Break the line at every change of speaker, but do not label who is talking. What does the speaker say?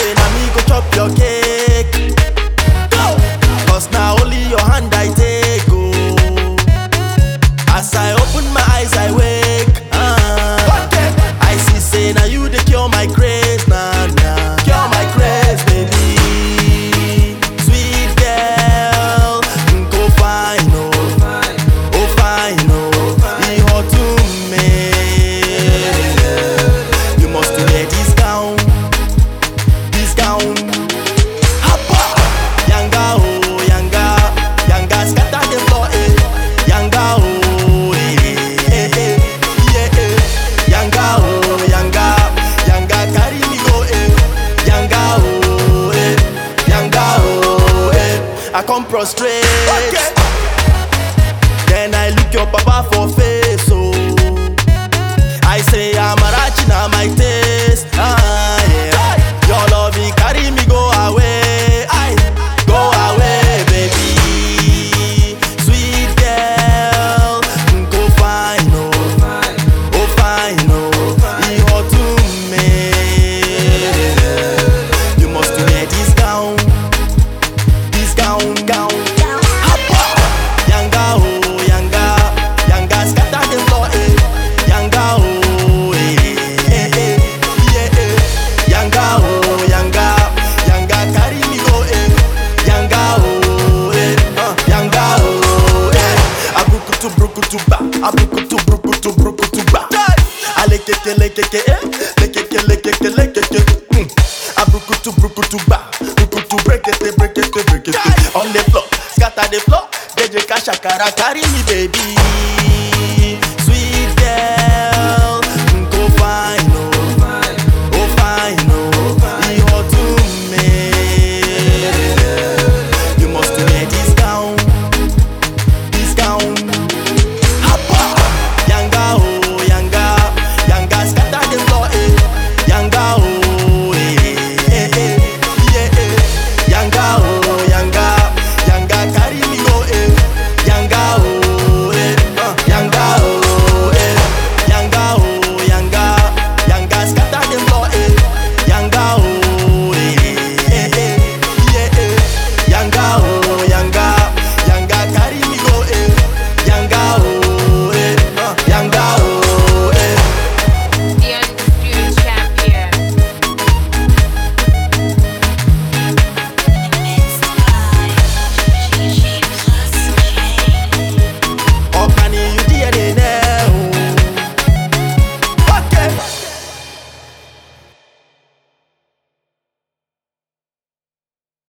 say na me go chop your cake. Go! Cause na only your hand I take go. As I open my eyes, I wake. Ah. I see say na you dey cure my craze, nah nah. Cure my craze, baby. Sweet girl, go fine oh, oh fine oh, e hot to me. You must wear this gown, this gown. Hapa, yanga oh yanga, yanga scatter the floor eh. Yanga oh eh eh eh yeah eh. Yanga oh yanga, yanga carry me go eh. Yanga oh eh, yanga oh eh. I come prostrate. Then I look your papa for face oh. I say Amarachi na my taste. Ah, yeah. Your love it carry me go away. I go away, baby. Sweet girl, go fine oh, oh fine oh, e hot to me. You must wear this gown, this gown, gown. Hapa, yanga oh yanga, yanga scatter the floor eh. Yanga oh eh eh eh yeah eh. Yanga oh yanga, yanga carry me go eh. Yanga oh eh, uh, yanga oh eh. Abrukutu brukutu ba, abrukutu brukutu brukutu ba. Alekeke lekeke eh, lekeke lekeke lekeke. Mm. Abrukutu brukutu ba, brukutu brekete brekete brekete. On the floor, scatter the floor. DJ Kashakara carry me baby.